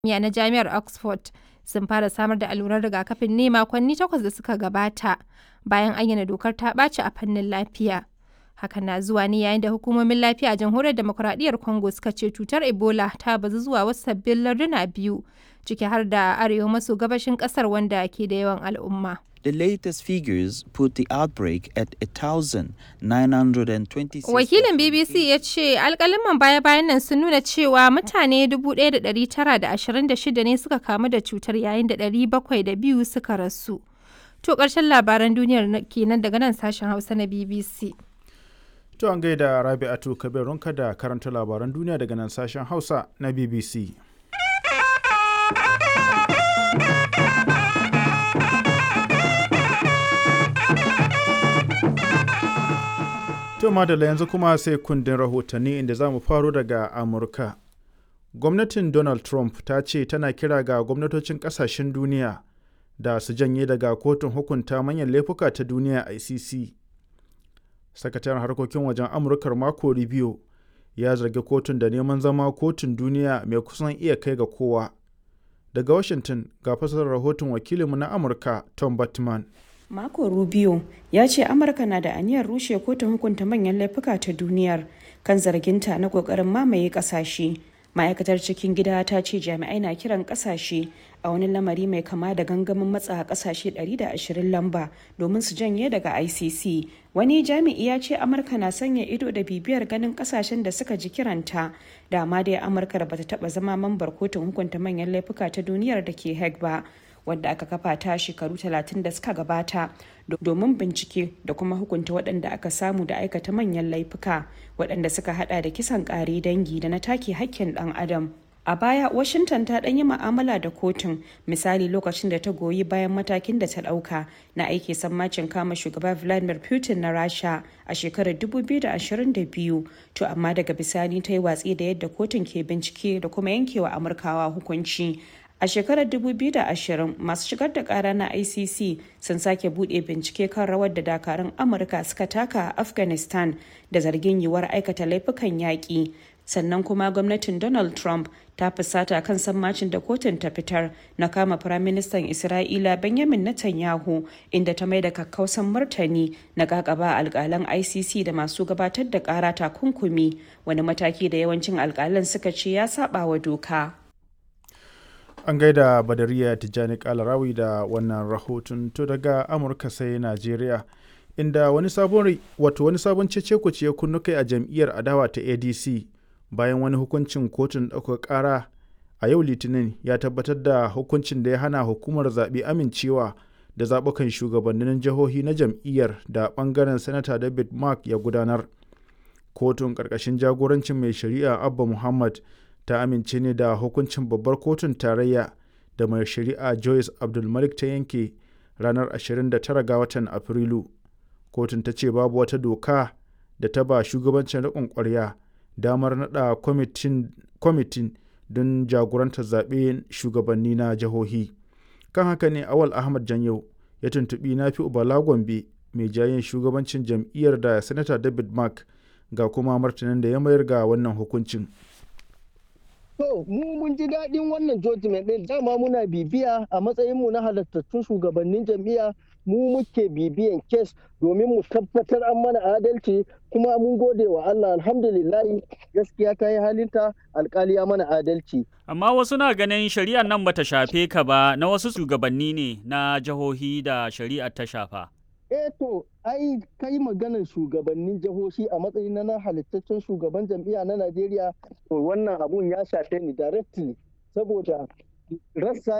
kimiyya na Jami'ar Oxford sun fara samar da alluran rigakafin ne makonni takwas da suka gabata bayan ayyana dokar ta ɓaci a fannin lafiya. Hakan na zuwa ne yayin da hukumomin lafiya a Jamhuriyar Demokuraɗiyyar Congo suka ce cutar Ebola ta bazu zuwa wasu sabbin larduna biyu, ciki har da arewa maso gabashin ƙasar wanda ke da yawan al'umma. The latest figures put the outbreak at 1,926. Wakilin BBC ya ce alkaliman baya-bayan nan sun nuna cewa mutane 1,926 ne suka kamu da cutar yayin da 702 suka rasu. To ƙarshen labaran duniyar kenan daga nan sashen Hausa na BBC. To an gaida Rabi'atu Kabirunka da karanta labaran duniya daga nan sashen Hausa na BBC. To madalla yanzu kuma sai kundin rahotanni inda za mu faro daga Amurka. Gwamnatin Donald Trump ta ce tana kira ga gwamnatocin kasashen duniya da su janye daga kotun hukunta manyan laifuka ta duniya ICC. Sakataren harkokin wajen Amurkar Marco Rubio ya zargi kotun da neman zama kotun duniya mai kusan iya kai ga kowa. Daga Washington ga fasarar rahoton wakilinmu na Amurka Tom Batman. Marco Rubio ya ce Amurka na da aniyar rushe kotun hukunta manyan laifuka ta duniyar kan zarginta na kokarin mamaye kasashe. Ma'aikatar cikin gida ta ce jami'ai na kiran kasashe a wani lamari mai kama da gangamin matsa kasashe 120 lamba domin su janye daga ICC. Wani jami'i ya ce Amurka na sanya ido da bibiyar ganin kasashen da suka ji kiranta. Dama dai Amurka da bata taba zama mambar kotun hukunta manyan laifuka ta duniyar da ke Hague ba. wadda aka kafa ta shekaru 30 da suka gabata domin bincike da kuma hukunta waɗanda aka samu da aikata manyan laifuka waɗanda suka hada da kisan ƙare dangi da na take hakkin ɗan adam a baya washington ta ɗan yi ma'amala da kotun misali lokacin da ta goyi bayan matakin da ta ɗauka na aiki sammacin kama shugaba vladimir putin na rasha a shekarar 2022 to amma daga bisani ta yi watsi da yadda kotun ke bincike da kuma yankewa amurkawa hukunci A shekarar 2020 masu shigar da kara na ICC sun sake bude bincike kan rawar da dakarun Amurka suka taka a Afghanistan da zargin yiwuwar aikata laifukan yaƙi. Sannan kuma gwamnatin Donald Trump ta fusata kan sammacin da kotun ta fitar na kama Firaministan Isra'ila Benjamin Netanyahu inda ta mai da kakkausan martani na kakaba alkalan ICC da masu gabatar da kara takunkumi wani mataki da yawancin alkalan suka ce ya saba wa doka. an gaida badariya tijjani kalarawi da wannan rahoton to daga amurka sai najeriya inda wani sabon wato wani sabon cece ya kunnu kai a jam'iyyar adawa ta adc bayan wani hukuncin kotun ɗaukar ƙara a yau litinin ya tabbatar da hukuncin da ya hana hukumar zaɓe amincewa da zaɓukan shugabannin jihohi na jam'iyyar da ɓangaren sanata david mark ya gudanar kotun ƙarƙashin jagorancin mai shari'a abba muhammad ta amince ne da hukuncin babbar kotun tarayya da mai shari'a joyce abdulmalik ta yanke ranar 29 ga watan afrilu kotun ta ce babu wata doka da ta ba shugabancin riƙon ƙwarya damar naɗa kwamitin don jagorantar zaɓe shugabanni na jihohi kan haka ne awal ahmad janyau ya tuntuɓi na fi ubala gombe mai jayin shugabancin jam'iyyar da sanata david mark ga kuma martanin da ya mayar ga wannan hukuncin To mu mun ji daɗin wannan judgment ɗin dama muna bibiya a matsayinmu na halattattun shugabannin jam'iyya mu muke bibiyan kes domin mu tabbatar an mana adalci kuma mun gode wa Allah alhamdulillahi gaskiya ta yi halinta alkali ya mana adalci. Amma wasu na ganin shari'ar nan bata shafe ka ba na wasu shugabanni ne na jihohi da shari'ar ta shafa. eh to ai kai maganar shugabannin jihohi a matsayin na halittaccen shugaban jam'iyya na Najeriya to wannan abun ya shafe ni directly saboda rassa